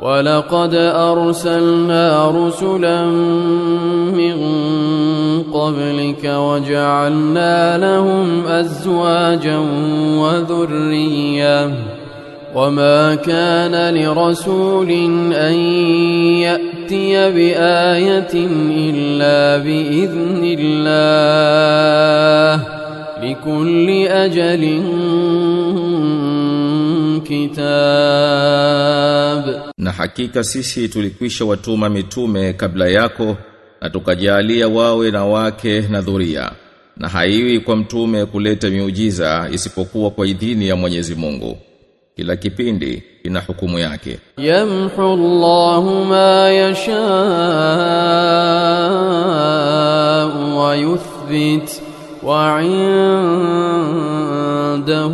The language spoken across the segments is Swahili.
ولقد أرسلنا رسلا من قبلك وجعلنا لهم أزواجا وذرية وما كان لرسول أن يأتي بآية إلا بإذن الله لكل أجل كتاب Na hakika sisi tulikwisha watuma mitume kabla yako na tukajalia wawe na wake na dhuria. Na haiwi kwa mtume kuleta miujiza isipokuwa kwa idhini ya Mwenyezi Mungu. Kila kipindi ina hukumu yake. يمحو الله ما يشاء ويثبت وعنده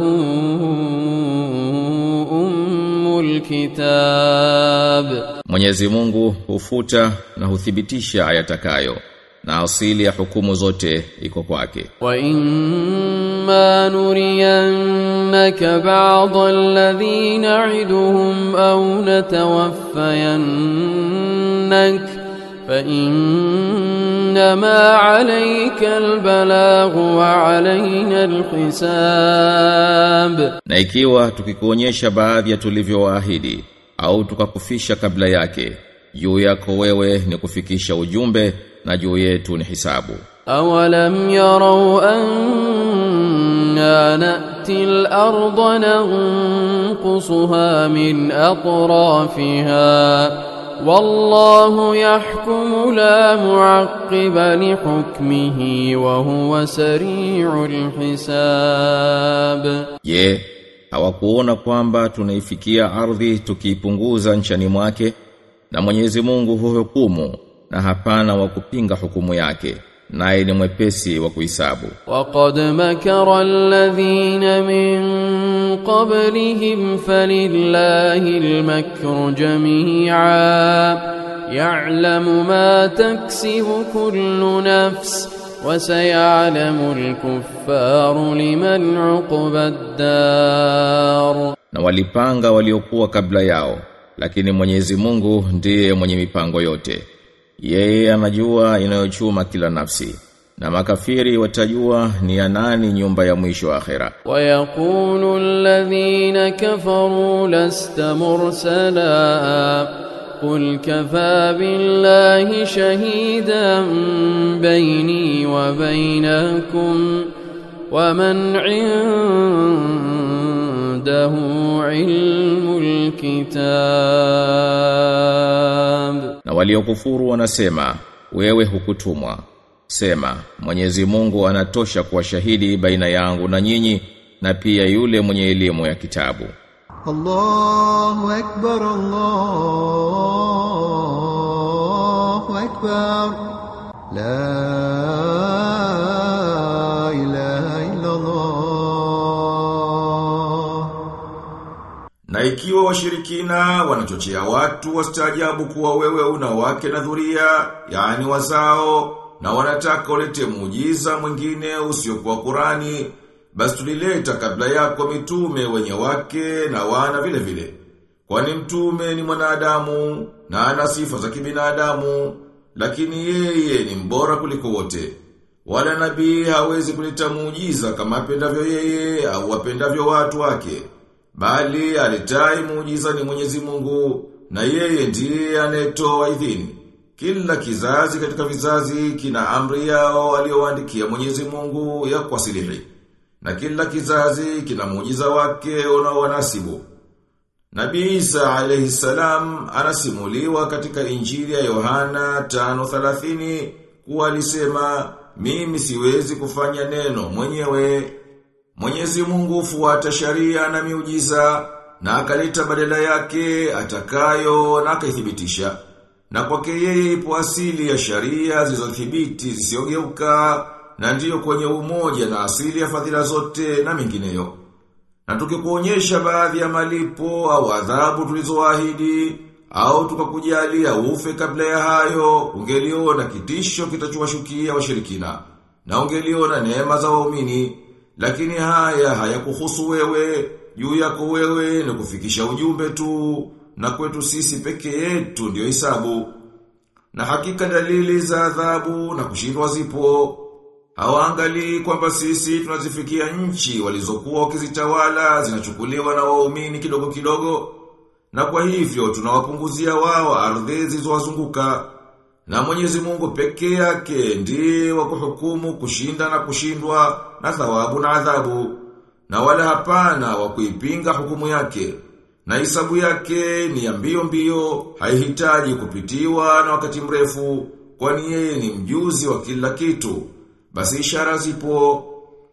أم الكتاب Mwenyezi Mungu hufuta na huthibitisha ayatakayo na asili ya hukumu zote iko kwake. وإما نرينك بعض الذي نعدهم أو نتوفينك فإنما عليك البلاغ وعلينا الحساب Na ikiwa tukikuonyesha baadhi ya tulivyowaahidi au tukakufisha kabla yake, juu yako wewe ni kufikisha ujumbe na juu yetu ni hisabu. أولم يروا أنا نأتي الأرض ننقصها من أطرافها والله يحكم لا معقب لحكمه وهو سريع الحساب Je, hawakuona kwamba tunaifikia ardhi tukiipunguza nchani mwake na Mwenyezi Mungu huhukumu na hapana wa kupinga hukumu yake naye ni mwepesi wa kuhisabu. وقد مكر الذين من قبلهم فلله المكر جميعا يعلم ما تكسب كل نفس وسيعلم الكفار لمن عقبى الدار Na walipanga waliokuwa kabla yao, lakini Mwenyezi Mungu ndiye mwenye mipango yote. Yeye anajua inayochuma kila nafsi. Na makafiri watajua ni ya nani nyumba ya mwisho wa akhera. ويقول الذين كفروا لست مرسلا قل كفى بالله شهيدا بيني وبينكم ومن عنده علم الكتاب Na waliokufuru wanasema, wewe hukutumwa. Sema, Mwenyezi Mungu anatosha kuwa shahidi baina yangu na nyinyi na pia yule mwenye elimu ya kitabu. الله أكبر الله أكبر لا إله إلا الله Na ikiwa washirikina wanachochea watu wastaajabu kuwa wewe una wake na dhuria, yani wazao, na wanataka ulete muujiza mwingine usiokuwa Qurani, basi tulileta kabla yako mitume wenye wake na wana vile vile. Kwani mtume ni mwanadamu na ana sifa za kibinadamu, lakini yeye ni mbora kuliko wote. Wala nabii hawezi kuleta muujiza kama apendavyo yeye au wapendavyo watu wake. Bali alitai muujiza ni Mwenyezi Mungu na yeye ndiye anayetoa idhini. Kila kizazi katika vizazi kina amri yao aliyowaandikia Mwenyezi Mungu ya kuwasilihi. Na kila kizazi kina muujiza wake unaowanasibu. Nabii Isa alayhi salam anasimuliwa katika Injili ya Yohana 5:30 kuwa alisema mimi siwezi kufanya neno mwenyewe Mwenyezi Mungu hufuata sharia na miujiza na akaleta badala yake atakayo na akaithibitisha. Na kwake yeye ipo asili ya sharia zilizothibiti zisiogeuka na ndiyo kwenye umoja na asili ya fadhila zote na mingineyo. Na tukikuonyesha baadhi ya malipo au adhabu tulizoahidi au tukakujalia ufe kabla ya hayo, ungeliona kitisho kitachowashukia washirikina na ungeliona neema za waumini. Lakini haya hayakuhusu wewe, juu yako wewe ni kufikisha ujumbe tu na kwetu sisi peke yetu ndio hisabu. Na hakika dalili za adhabu na kushindwa zipo. Hawaangalii kwamba sisi tunazifikia nchi walizokuwa wakizitawala zinachukuliwa na waumini kidogo kidogo. Na kwa hivyo tunawapunguzia wao ardhi zilizowazunguka. Na Mwenyezi Mungu peke yake ndiye wa kuhukumu kushinda na kushindwa na thawabu na adhabu. Na wala hapana wa kuipinga hukumu yake. Na hisabu yake ni ya mbio mbio, haihitaji kupitiwa na wakati mrefu, kwani yeye ni mjuzi wa kila kitu. Basi ishara zipo.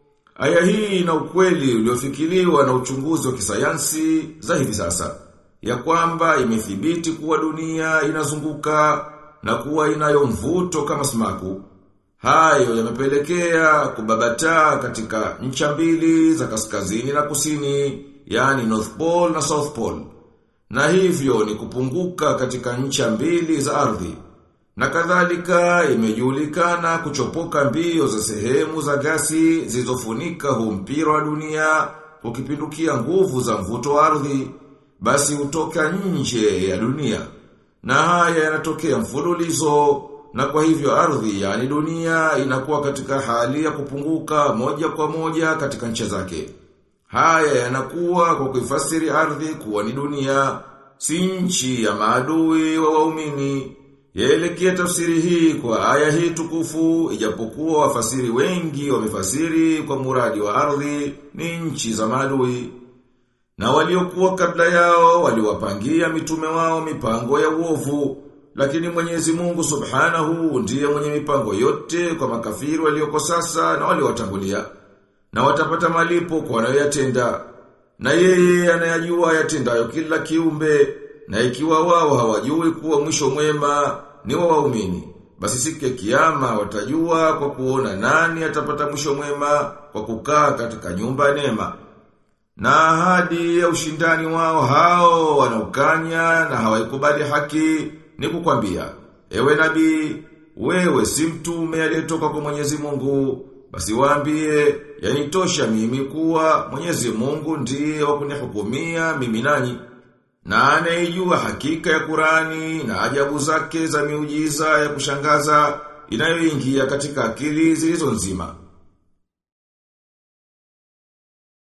Aya hii ina ukweli uliofikiriwa na uchunguzi wa kisayansi za hivi sasa. Ya kwamba imethibiti kuwa dunia inazunguka na kuwa inayo mvuto kama sumaku. Hayo yamepelekea kubabataa katika ncha mbili za kaskazini na kusini, yani North Pole na South Pole. Na hivyo ni kupunguka katika ncha mbili za ardhi. Na kadhalika imejulikana kuchopoka mbio za sehemu za gasi zilizofunika huu mpira wa dunia ukipindukia nguvu za mvuto wa ardhi, basi hutoka nje ya dunia. Na haya yanatokea mfululizo na kwa hivyo ardhi yani dunia inakuwa katika hali ya kupunguka moja kwa moja katika ncha zake. Haya yanakuwa kwa kuifasiri ardhi kuwa ni dunia, si nchi ya maadui wa waumini. Yaelekea tafsiri hii kwa aya hii tukufu ijapokuwa wafasiri wengi wamefasiri kwa muradi wa ardhi ni nchi za maadui. Na waliokuwa kabla yao waliwapangia mitume wao mipango ya uovu, lakini Mwenyezi Mungu Subhanahu ndiye mwenye mipango yote kwa makafiri walioko sasa na waliowatangulia. Na watapata malipo kwa wanayoyatenda. Na yeye anayajua yatendayo kila kiumbe, na ikiwa wao hawajui kuwa mwisho mwema ni wa waumini. Basi siku ya kiyama watajua kwa kuona nani atapata mwisho mwema kwa kukaa katika nyumba ya neema. Na ahadi ya ushindani wao hao wanaukanya na hawaikubali haki ni kukwambia, ewe nabii, wewe si mtume aliyetoka kwa Mwenyezi Mungu, basi waambie, yanitosha mimi kuwa Mwenyezi Mungu ndiye wa kunihukumia mimi nanyi. Na anayejua hakika ya Kurani na ajabu zake za miujiza ya kushangaza inayoingia katika akili zilizo nzima.